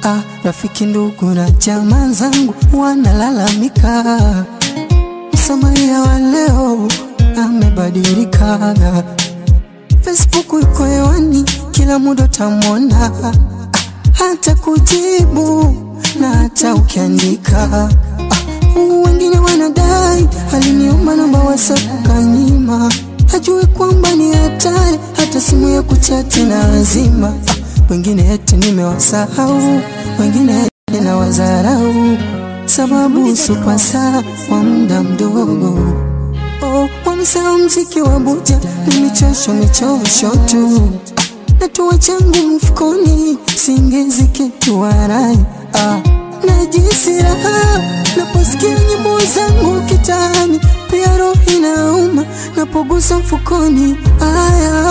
Ah, rafiki ndugu na jamaa zangu wanalalamika, Msamaria wa leo amebadilika. Facebook iko hewani, kila muda utamwona, ah, hata kujibu na hata ukiandika. Ah, wengine wanadai aliniomba namba WhatsApp kanyima, hajui kwamba ni hatari, hata simu ya kuchati na azima. Ah, wengine eti nimewasahau, wengine eti na wazarau, sababu supasa wa muda mdogo. Oh, wamesahau mziki wa buja ni michosho michosho tu, natoa changu mfukoni, singezi kitu warai ah. Najisi raha naposikia nyimbo zangu kitani, pia roho inauma napogusa mfukoni aya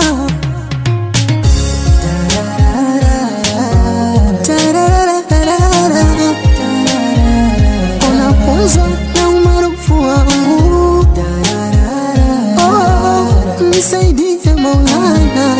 Tarararara. Unapunzwa na umaarufu wangu Oh, nisaidie Maulana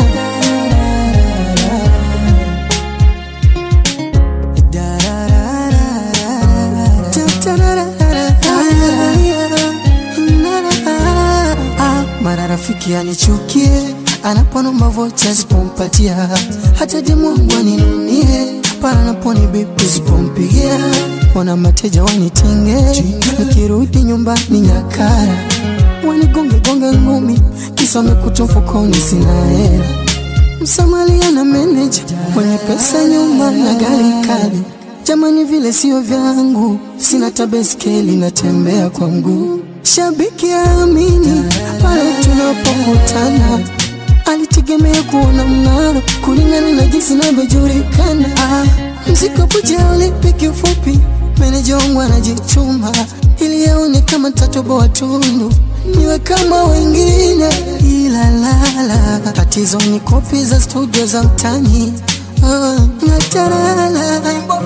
Ah, mara rafiki anichukie anaponomba vocha sipompatia, hata demu wangu aninunie pale anaponi bipi sipompigia, wana mateja wanitinge, nikirudi nyumbani nyakara wanigonge gonge ngumi, kisa wamekuta mfukoni sina hela Msamalia na meneja mwenye pesa, nyumba na gari kali. Jamani, vile sio vyangu, sina tabeskeli, natembea kwa mguu. Shabiki aamini pale tunapokutana, alitegemea kuona mng'aro kulingana na jinsi navyojulikana. Ah, mziko puja ulipi kifupi, meneja wangu anajituma ili aone kama tatoboa tundu niwe kama wengine, ila lala, tatizo ni kopi za studio za mtani Ah, natarala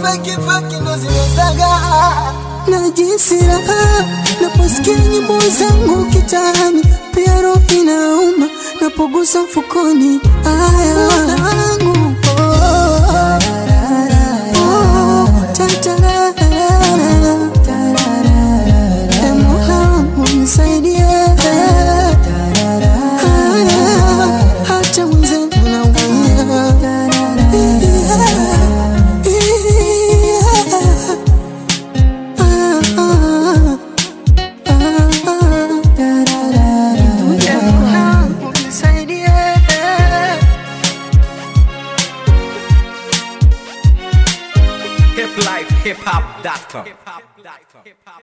najisi raha naposikia nyimbo zangu kitani, pia roho inauma napogusa mfukoni aya wangu E Mola wangu nisaidie, Haya, hata mwenzangu naumia. Ah, ah, ah, ah. E Mola wangu nisaidie. hiplifehiphop.com